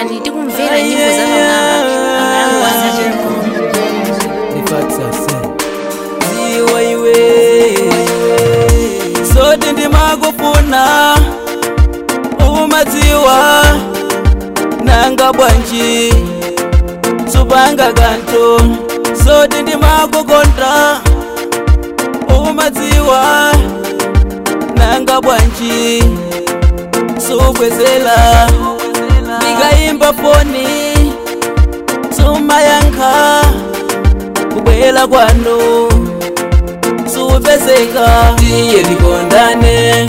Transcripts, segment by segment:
downloadani tikumvera nyimbo za pamwamba pamalawi wazachiko ziwa iwe sote ndimakufuna umadziwa nanga bwanji supanga kanto sote ndimakukonda umadziwa nanga bwanji sukwezela ndikayimba foni sumayankha kubwela kwanu supezeka tiye tikondane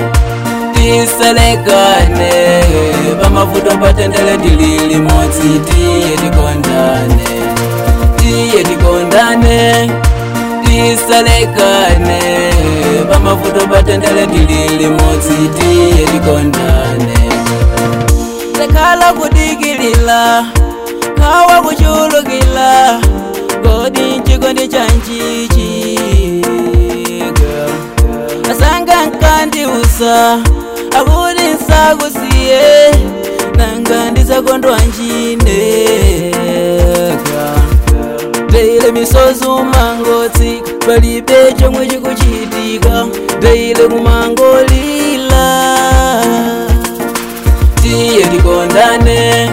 tisalekane pamavuto patendele tili limodzi tiye tikondane tiye tikondane tisalekane pamavuto patendele tili limodzi tiye tikondane sekhala kudikilila kawa kuchulukila kodi chikondi chanchichika asanga nkandiusa akuti nsakusiye nanga ndisakondwa njineka teile misozi umangotsi palibe chomwe chikuchitika teile kumangolila tiye tikondane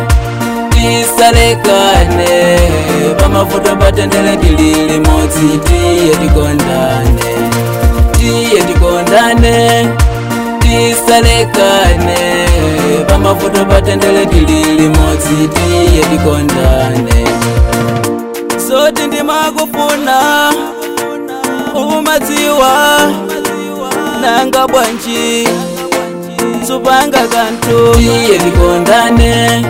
tisalekane pamavuto patendele tili limodzi tiye tikondane tiye tikondane tisalekane pamavuto patendele tili limodzi tiye tikondane soti ndimakufuna umadziwa nanga bwanji supanga kanto tiye tikondane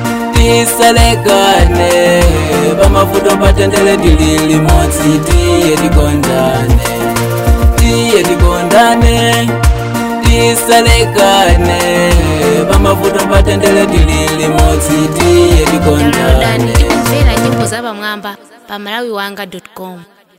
tisalekane pamavuto patendele tili limodzi tiye tikondane tiye tikondane tisalekane pamavuto patendele tili limodzi tiye downloadani tikondane tikumvera nyimbo za pamwamba pamalawi wanga com